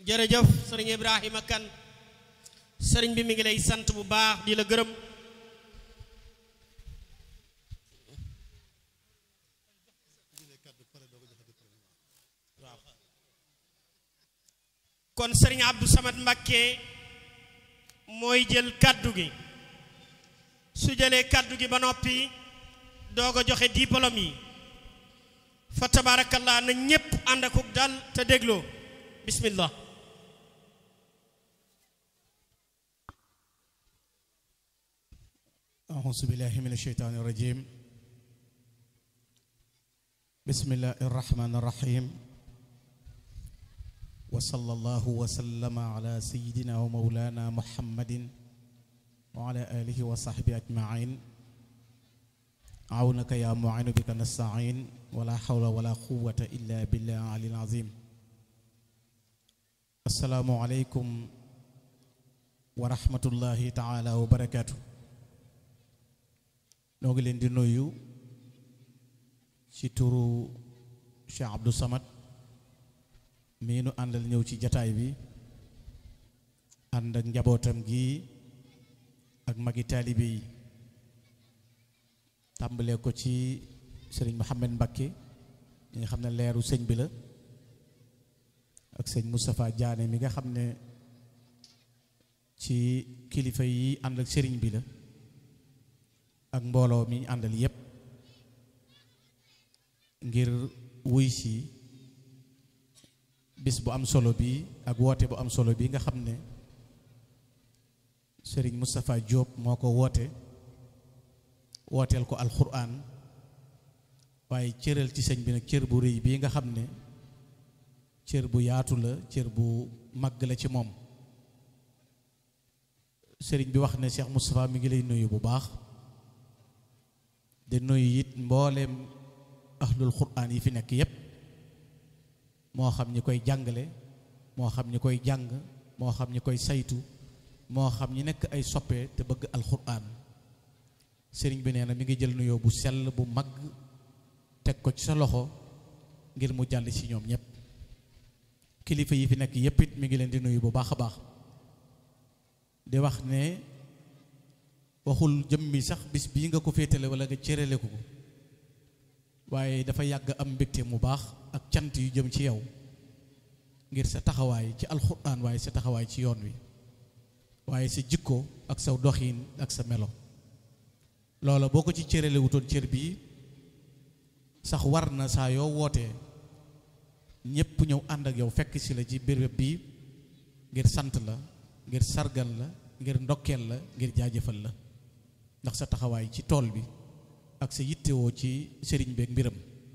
jërëjëf sëriñ Ibrahima kan sëriñ bi mi ngi lay sant bu baax di la gërëm waaw kon sëriñ Abdou Samad Mbakke mooy jël kàddu gi su jëlee kàddu gi ba noppi doog a joxe diplôme yi fa tabarakallah na ñépp ànd akuk dal te dégloo bismillah أعوذ بالله من الشيطان الرجيم بسم الله الرحمن الرحيم وصلى الله وسلم على سيدنا ومولانا محمد وعلى آله وصحبه أجمعين عونك يا معين بك نستعين ولا حول ولا قوة إلا بالله العلي العظيم السلام عليكم ورحمة الله تعالى وبركاته noo ngi leen di nuyu ci turu Cheikh Abdou Samad mii nu àndal ñëw ci jataay bi ànd ak njabootam gi ak magi taalibe yi tàmbalee ko ci sëriñ Mouhamed Mbakke ñi nga xam ne leeru sëñ bi la ak sëñ Moustapha Diané mi nga xam ne ci kilifa yi ànd ak sëriñ bi la ak mbooloo mi ñu àndal yépp ngir wuy si bis bu am solo bi ak woote bu am solo bi nga xam ne sëriñ Moustapha Diop moo ko woote wooteel ko alxuraan waaye cëral ci sëñ bi nag cër bu rëy bii nga xam ne cër bu yaatu la cër bu màgg la ci moom sëriñ bi wax ne Cheikh Moustapha mi ngi lay nuyu bu baax di nuyu it mbooleem ahlul quraan yi fi nekk yépp moo xam ñi koy jàngale moo xam ñi koy jàng moo xam ñi koy saytu moo xam ñi nekk ay soppe te bëgg alxuraan sëriñ bi nee na mi ngi jël nuyoo bu sell bu mag teg ko ci sa loxo ngir mu jàll ci ñoom ñépp kilifa yi fi nekk yépp it mi ngi leen di nuyu bu baax a baax di wax ne waxul jëmmi sax bis bii nga ko féetale wala nga cërale ko waaye dafa yàgg am mbégte mu baax ak cant yu jëm ci yow ngir sa taxawaay ci alxuraan waaye sa taxawaay ci yoon wi waaye sa jikko ak sa doxiin ak sa melo loola boo ko ci cërale wutoon cër bii sax war na saa yoo wootee ñépp ñëw ànd ak yow fekk si la ci béréb bii ngir sant la ngir sargal la ngir ndokkeel la ngir jaajëfal la ndax sa taxawaay ci tool bi ak sa yittewoo ci sëriñ beeg mbiram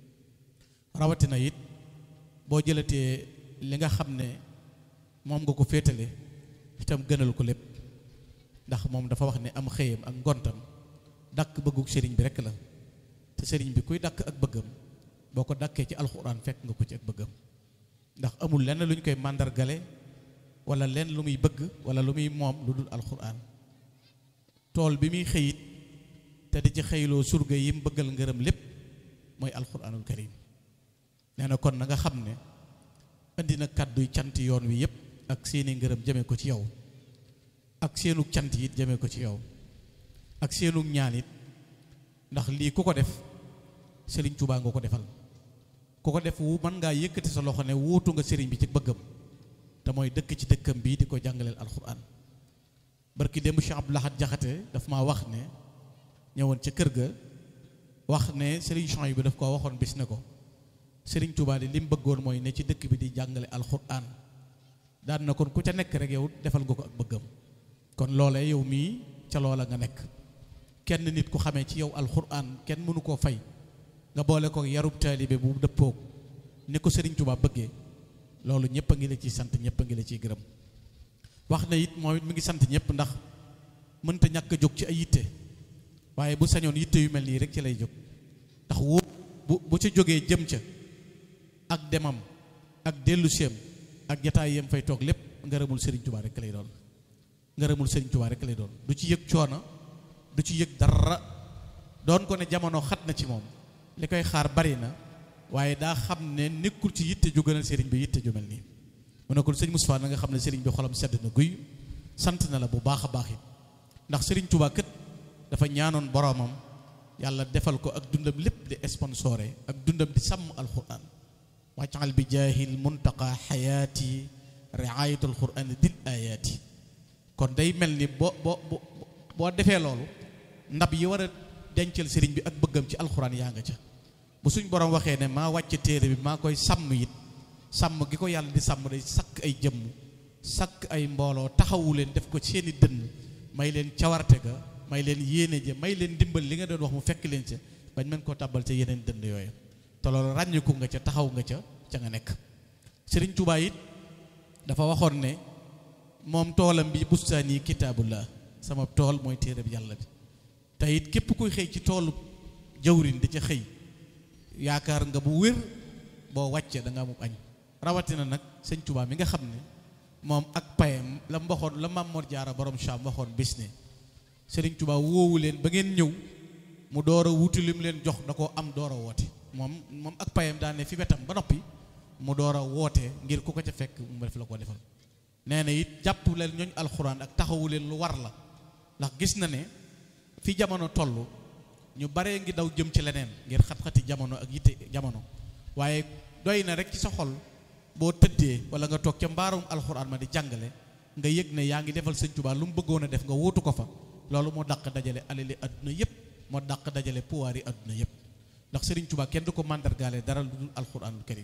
rawatina it boo jëlatee li nga xam ne moom nga ko féetale itam gënal ko lépp ndax moom dafa wax ne am xëyam ak ngontam dakk bëgguk sëriñ bi rekk la te sëriñ bi kuy dakk ak bëggam boo ko dakkee ci alxuraan fekk nga ko ci ak bëggam ndax amul lenn lu ñu koy màndargale wala lenn lu muy bëgg wala lu muy moom lu dul alxuraan tool bi muy xëyit te di ci xëyloo surga yi mu bëggal ngërëm lépp mooy alxuraanul karim nee na kon na nga xam ne indi na kàdduy cant yoon wi yépp ak seeni ngërëm jëme ko ci yow ak seenu cant it jëme ko ci yow ak seenu ñaan it ndax lii ku ko def sëriñ Tuubaa nga ko defal ku ko def wu mën ngaa yëkkati sa loxo ne wuutu nga sëriñ bi ci bëggam te mooy dëkk ci dëkkam bii di ko jàngaleel alxuraan barki démb Cheikh Abdou Lahad Jaxate daf maa wax ne ñëwoon ca kër ga wax ne sëriñ Chouaïb bi daf koo waxoon bis ne ko sëriñ Touba di li mu bëggoon mooy ne ci dëkk bi di jàngale alxuraan daan na kon ku ca nekk rek yow defal nga ko ak bëggam kon loolee yow mii ca loola nga nekk kenn nit ku xamee ci yow alxuraan kenn mënu koo fay nga boole ko yarub taalibe bu dëppoog ni ko sëriñ Touba bëggee loolu ñëpp a ngi la ciy sant ñëpp a ngi la ciy gërëm wax na it moom it mi ngi sant ñëpp ndax mënta ñàkk a jóg ci ay yitte waaye bu sañoon yitte yu mel nii rek ci lay jóg ndax wóo bu bu ca jógee jëm ca ak demam ak dellu seem ak jataay yam fay toog lépp ngërëmul Serigne Touba rek lay doon ngërëmul Serigne Touba rek lay doon du ci yëg coono du ci yëg dara doon ko ne jamono xat na ci moom li koy xaar bari na waaye daa xam ne nekkul ci yitte ju gënal Serigne bi yitte ju mel nii mu ne ko sëñ Moustapha na nga xam ne sëriñ bi xolam sedd na guy sant na la bu baax a baax it ndax sëriñ Touba kët dafa ñaanoon boroomam yàlla defal ko ak dundam lépp di sponsoré ak dundam di sàmm alquran wàccal bi jaahil muntaqa xayaati riayatul quran dil ayaati kon day mel ni boo boo boo defee loolu ndab yi war a dencal sëriñ bi ak bëggam ci alxuraan yaa nga ca bu suñ borom waxee ne maa wàcce téere bi maa koy sàmm it sàmm gi ko yàlla di sàmm day sakk ay jëmm sakk ay mbooloo taxawu leen def ko seeni dënn may leen cawarte ga may leen yéene ja may leen dimbal li nga doon wax mu fekk leen ca bañ mën koo tàbbal ca yeneen dënn yooyu te loolu ràññiku nga ca taxaw nga ca ca nga nekk sëriñ Tuubaa it dafa waxoon ne moom toolam bi bustaani kitaabullah sama tool mooy téere bi yàlla bi te it képp kuy xëy ci toolu jawrin di ca xëy yaakaar nga bu wér boo wàccee da nga amub añ rawatina nag sëñ Tuubaa mi nga xam ne moom ak payam la mu waxoon la Maam Mor Jaara borom Saam waxoon bis ne sëriñ Tuubaa woowu leen ba ngeen ñëw mu door a wuti lim leen jox da koo am door a woote moom moom ak payam daan ne fi wetam ba noppi mu door a woote ngir ku ko ca fekk mu def la ko defal nee na it jàpp leen ñooñ alxuraan ak taxawu leen lu war la ndax gis na ne fi jamono toll ñu baree ngi daw jëm ci leneen ngir xat-xati jamono ak yitte jamono waaye doy na rek ci sa xol boo tëddee wala nga toog ca mbaarum alxuraan ma di jàngale nga yëg ne yaa ngi defal sëñ Tuubaa lu mu bëggoon a def nga wóotu ko fa loolu moo dàq dajale alali adduna yépp moo dàq dajale pouvoir yi adduna yépp ndax sëriñ Tuubaa kenn du ko màndargaale dara lu dul alxuraanul karim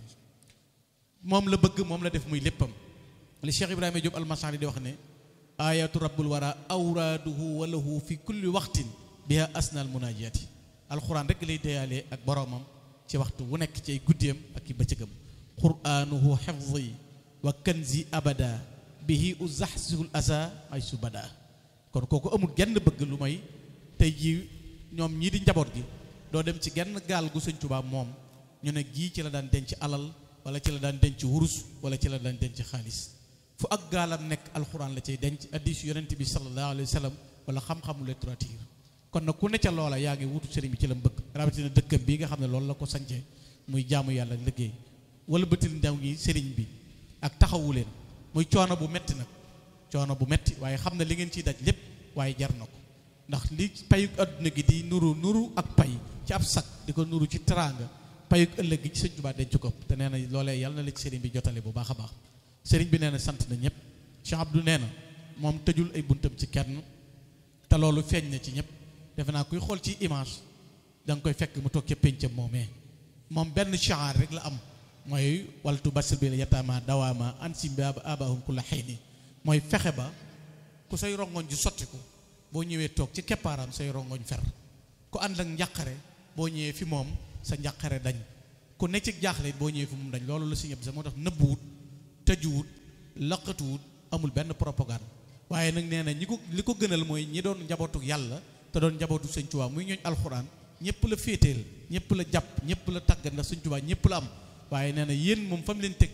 moom la bëgg moom la def muy léppam li Cheikh Ibrahima Diop almasari di wax ne ayatu rabbul wara awraaduhu walahu fi kulli waxtin biha asnal munajati alxuraan rek lay deyaalee ak boroomam ci waxtu wu nekk ci ay guddeem ak i bëccëgam quraanuhu xifzi wa kanzi abada bihi uzaxsihul asa ay su bada kon kooku amul genn bëgg lu may tey jii ñoom ñii di njaboot gi doo dem ci genn gaal gu sëñ Tuubaa moom ñu ne gii ci la daan denc alal wala ci la daan denc wurus wala ci la daan denc xaalis fu ak gaalam nekk alxuraan la cay denc addis yonent bi sallallahu alayhi wa sallam wala xam-xamu littérature kon nag ku ne ca loola yaa ngi wutu sëriñ bi ci la mu bëgg rawatina dëkkam bii nga xam ne loolu la ko sancee muy jaamu yàlla liggéey wala bëtil ndaw ñi sëriñ bi ak taxawu leen muy coono bu metti nag coono bu metti waaye xam ne li ngeen ciy daj lépp waaye jar na ko ndax li payuk adduna gi di nuru nuru ak pay ci ab sag di ko nuru ci teraanga payuk ëllëg gi ci sëñ Tuubaa denc ko te nee na loolee yàlla na la ci sëriñ bi jotale bu baax a baax sëriñ bi nee na sant na ñëpp Cheikh Abdou nee na moom tëjul ay buntam ci kenn te loolu feeñ na ci ñëpp defe naa kuy xool ci image da nga koy fekk mu toog ca péncam moomee moom benn chaar rek la am mooy waltu basir bi la yataama dawaama ansim bi abahum kulla xayni mooy fexe ba ku say rongoñ ji sottiku boo ñëwee toog ci keppaaram say rongoñ fer ku ànd ak njàqare boo ñëwee fi moom sa njàqare dañ ku ne ci jaaxle boo ñëwee fi moom dañ loolu la si ñëpp sa moo tax nëbbuwut tëjuwut laqatuwut amul benn propagande waaye nag nee na ñi ko li ko gënal mooy ñi doon njabootu yàlla te doon njabootu sëñ Tuubaa muy ñooñ alxuraan ñëpp la féeteel ñëpp la jàpp ñëpp la tàggat ndax sëñ Tuubaa ñëpp la am waaye nee na yéen moom fa mu leen teg